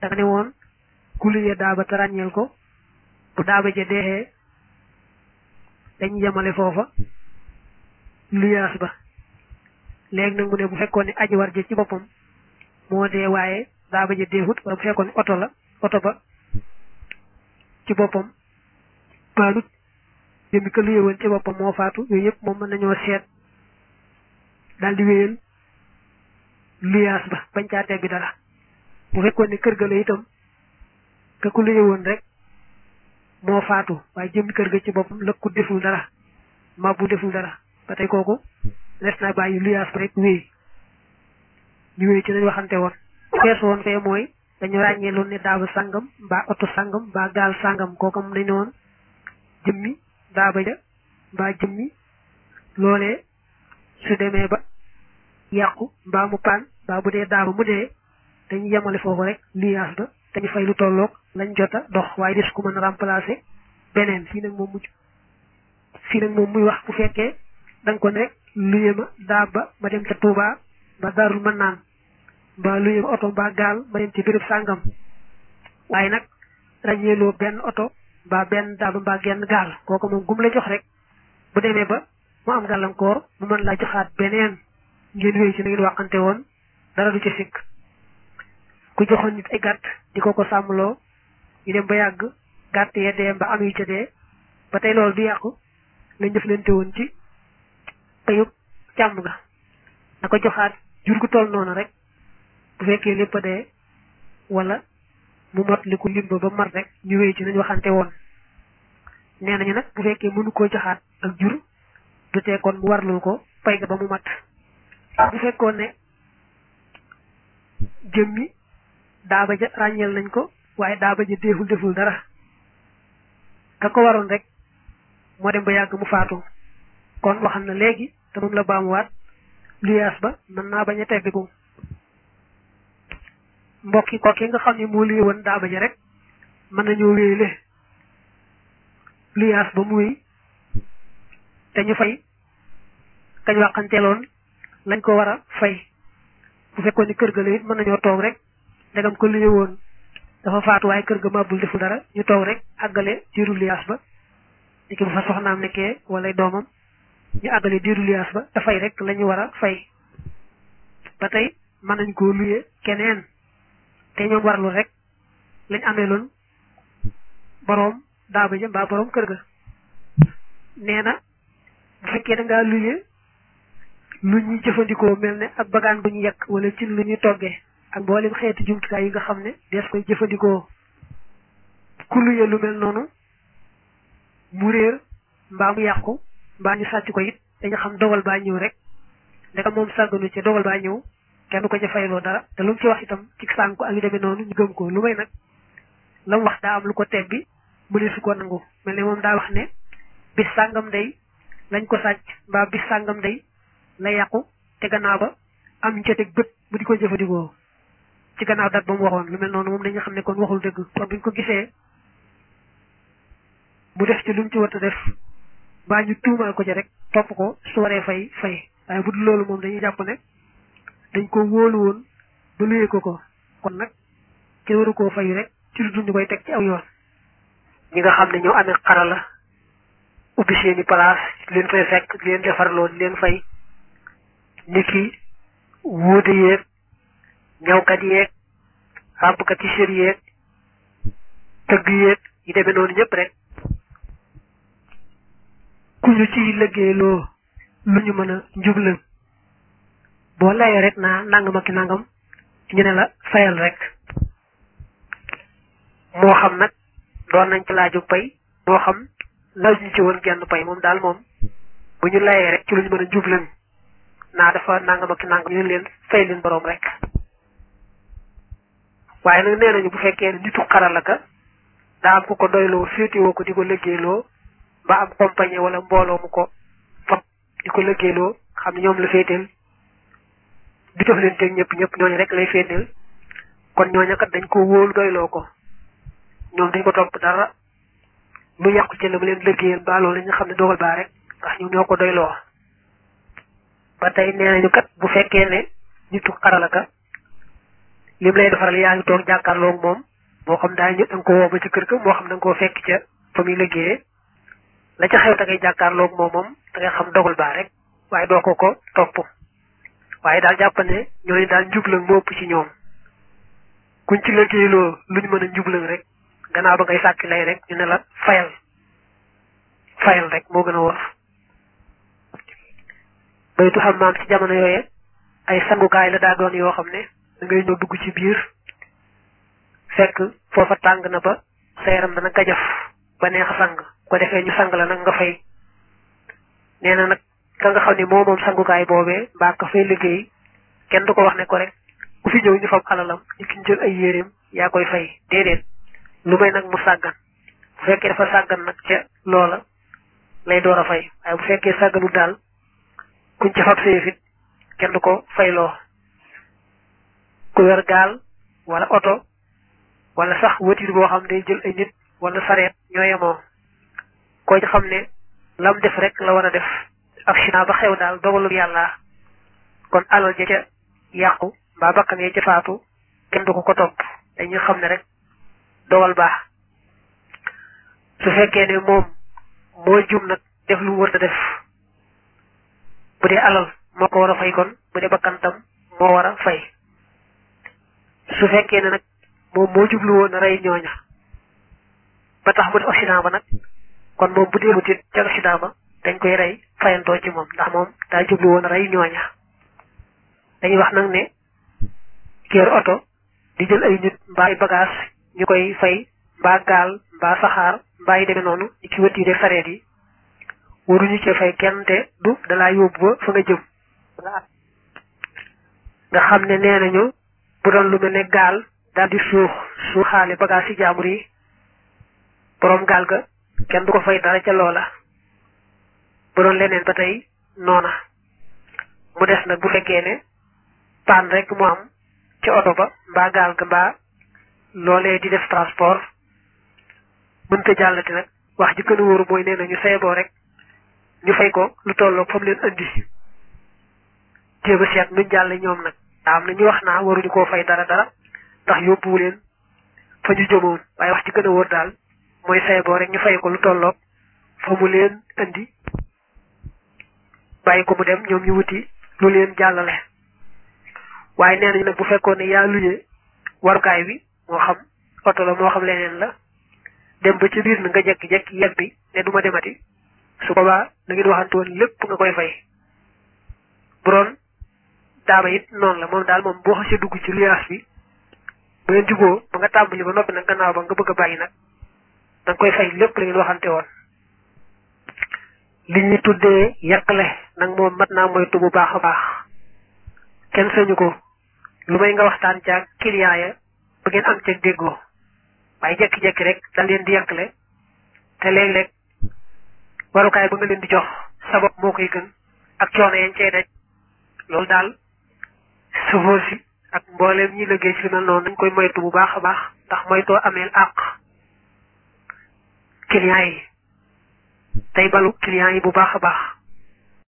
da nga ne woon ku luyee daaba te ràññeel ko bu daaba ja deexee dañ yemale foofa luyaas ba léegi nag mu ne bu fekkoon ne aji war ja ci boppam moo dee waaye daaba ja deexut wala bu fekkoon ne oto la oto ba ci boppam paanut jëmmi ka luye woon ci boppam moo faatu yooyu yëpp moom mën nañoo seet daal di wéyal luyaas ba bañ caa tegg dara bu fekkoon ne kër ga la itam ka ku luye woon rek moo faatu waaye jëmmi kër ga ci boppam lëkku deful dara mabbu deful dara ba tey kooku les na bàyyi luyaas ba rek wéy ñu wéy ci nañ waxante woon feesu woon fee mooy dañu ràññee loon ne daaba sàngam mbaa oto sàngam mbaa gaal sàngam kooku mu dañ ne woon jëmmi daaba ja mbaa jëmmi loolee su demee ba yàqu mbaa mu paan mbaa bu dee daaba mu dee dañu yemale foofu rek luyaas ba dañu fay lu tolloog lañ jota dox waaye des ku mën a remplacer beneen fii nag moom mujj fii nag moom muy wax bu fekkee da nga ko ne rek luye ma daaba ma dem ca Touba ba darul mën naan mbaa luye ma oto mbaa gaal ma dem ci béréb sàngam waaye nag ràññeeloo benn oto mbaa benn daaba mbaa genn gaal kooku moom gum la jox rek bu demee ba mu am gàllankoor mu mën laa joxaat beneen ngeen wéy ci na ngeen waxante woon dara du ci sikk ku joxoon nit ay gàtt di ko ko sàmmloo ñu dem ba yàgg gàtt ya dee ba am yu ca dee ba tey loolu du yàqu lañ jëflante woon ci payub càmm ga na ko joxaat jur gu toll noonu rek bu fekkee lépp a dee wala mu mot li ku limba ba mat rek ñu wéy ci nañ waxante woon nee nañu nag bu fekkee mënu koo joxaat ak jur du tee kon mu warlul ko pay ga ba mu mat bu fekkoon ne jëmmi daaba ja ràññeel nañ ko waaye daaba ja deeful deful dara ka ko waroon rek moo dem ba yàgg mu faatu kon waxam na léegi te moom la baamuwaat luyaas ba mën naa bañ a teggiku mbokki kooki nga xam ne moo luye woon daaba ja rek mën nañoo wéyle luyaas ba muy te ñu fay kañ waxanteeloon lañ ko war a fay bu fekkoon ni kër ga la it mën nañoo toog rek ndegam ko luye woon dafa faatu waaye kër ga màbbul deful dara ñu toog rek àggale diiru liyaas ba ni ki bu fa soxnaam nekkee wala doomam ñu àggale diiru liyaas ba dafay rek la ñu war a fay ba tey mën nañ koo luye keneen te ñoom warlu rek lañ amee loon boroom daaba ja mbaa boroom kër ga nee na bu fekkee da ngaa luye lu ñuy jëfandikoo mel ne ak bagaan bu ñu yekk wala ci lu ñuy toggee ak mboolem xeeti jumtukaay yi nga xam ne dees koy jëfandikoo ku luye lu mel noonu mu réer mbaa mu yàqu mbaa ñu sàcc ko it dañu xam dogal baa ñëw rek ndeka moom sàgganu ci dogal baa ñëw kenn du ko ca fayloo dara te lu mu ci wax itam ci sànku ak yu demee noonu ñu gëm ko lu may nag la mu wax daa am lu ko tebbi mu ne su ko nangu mel ne moom daa wax ne bis sàngam day lañ ko sàcc mbaa bis sàngam day la yàqu te gannaaw ba am ñu ca teg bët bu di ko jëfandikoo ci gannaaw dat ba mu waxoon lu mel noonu moom dañu xam ne kon waxul dëgg kon buñ ko gisee mu def ci lu mu ci war a def mbaa ñu tuumaal ko ci rek topp ko su waree fay fay waaye bu dul loolu moom dañuy jàpp ne dañ ko wóolu woon ba luyee ko ko kon nag kenn waru koo fay rek ci lu dul ñu koy teg ci aw yoon. ñi nga xam ne ñoo amee xarala ubbi seeni place leen fay fekk leen defarloo leen fay niki wuute yeeg ñawkat yeeg ràbbkat yi sër yeeg tëgg yeeg yi demee noonu ñëpp rek ku ñu ciy liggéeyloo lu ñu mën a njublan boo layee rek naa nangam ak nangam ñu ne la fayal rek moo xam nag doon nañ ci laaju pay moo xam laaj ñu ci woon genn pay moom daal moom bu ñu layee rek ci lu ñu mën a njublan naa dafa nangam ak nangam ñu leen fay leen boroom rek waaye nag nee nañu bu fekkee ne nitu xarala ka daa am ku ko doyloo féetewoo ko di ko liggéeyloo ba am compagnie wala mbooloo mu ko fab di ko liggéeyloo xam ne ñoom la féeteel di jox leen teg ñëpp ñëpp ñooñu rek lay féeteel kon ñooñu kat dañ ko wóolu doyloo ko ñoom dañ ko topp dara lu yàqu ci la mu leen liggéeyal ba loolu ñu xam ne dogal baa rek ndax ñu ñoo ko doyloo ba tey nee nañu kat bu fekkee ne nitu xarala ka lim lay defaral yaa ngi toog jàkkaarloog moom moo xam daa ñu da nga ko woo ba ci kër ga moo xam da nga koo fekk ca fa muy liggéeyee la ca xew da ngay jàkkaarloog moom moom da ngay xam dogal baa rek waaye doo ko ko topp waaye daal jàpp ne ñooñu daal njublang moo ëpp ci ñoom kuñ ci liggéeyloo luñ mën a njublang rek gannaaw ba ngay sàkki lay rek ñu ne la fayal fayal rek moo gën a wóor baytu xammaam ci jamono yooye ay sangukaay la daa doon yoo xam ne da ngay ñëw dugg ci biir fekk foofa tàng na ba sa yaram dana gajaf ba neex a sang ko defee ñu sang la nag nga fay nee na nag ka nga xam ne moo moom sangukaay boobee mbaa ka fay liggéey kenn du ko wax ne ko rek ku fi ñëw ñu fab alalam ñu ki jël ay yéreem yaa koy fay déedéet lu may nag mu sàggan bu fekkee dafa sàggan nag ca loola lay door a fay waaye bu fekkee sàgganu daal kuñ ca fab sayëfit kenn du ko fayloo ku yor gaal wala oto wala sax voiture boo xam day jël ay nit wala sareet ñoo yemoo koo ci xam ne lam def rek la war a def accident ba xew daal dogalu yàlla kon alal ja ca yàqu mbaa bakkan ya ca faatu kenn du ko ko topp dañuy xam ne rek dogal baax su fekkee ne moom moo jum nag def lu mu war a def bu dee alal moo ko war a fay kon bu dee bakkantam moo war a fay su fekkee ne nag moom moo jublu woon a rey ñooña ba tax mu def accident ba nag kon moom bu dee mutit ca accident ba dañ koy rey fayantoo ci moom ndax moom daa jublu woon a rey ñooña dañuy wax nag ne kéer oto di jël ay nit mbaa ay bagage ñu koy fay mbaa gaal mbaa saxaar mbaa yi demee noonu ci wëtiire sareet yi waruñu ci fay kenn te du dalaa yóbbu ba fa nga jëm nga xam ne nee nañu bu doon lu mel ne gaal daal di suux suuxaale bagage ci jaamur yi boroom gaal ga kenn du ko fay dara ca loola bu doon leneen ba tey noona mu des nag bu fekkee ne paan rek mu am ci oto ba mbaa gaal ga mbaa loolee di def transport mënta jàllati nag wax ji gën a wóoru mooy nee na ñu seeboo rek ñu fay ko lu tolloog fa mu leen andi jéem a seet nuñ jàll ñoom nag daa am na ñu wax naa waruñu koo fay dara dara ndax yóbbuwu leen fa ñu jëmoon waaye wax ji gën a wóor daal mooy seeboo rek ñu fay ko lu tolloog fa mu leen andi bàyyi ko mu dem ñoom ñu wuti lu leen jàllale waaye nee nañu nag bu fekkoon ne yaa luyee warukaay bi moo xam oto la moo xam leneen la dem ba ci biir na nga jekki-jekki yeb bi ne duma demati su boobaa la ngeen waxante woon lépp nga koy fay bu doon daaba it noonu la moom daal moom boo xasee dugg ci liaas bi bu ngeen juboo ba nga tàmbali ba noppi nag gannaaw ba nga bëgg a bàyyi nag da nga koy fay lépp la ngeen waxante woon li ñu tuddee yàqale nag moom mat naa moytu bu baax a baax kenn sañu ko lu may nga waxtaan caag client ya ba ngeen am ceeg déggoo waaye jekki-jekki rek daal leen di yàqale te léeg-léeg warukaay ba nga leen di jox sabab moo koy gën ak coono yañ cay daj loolu daal sofóor si ak mbooleem ñi liggéey ci lu mel noonu dañ koy moytu bu baax a baax ndax moytoo ameel àq client yi tey balu client yi bu baax a baax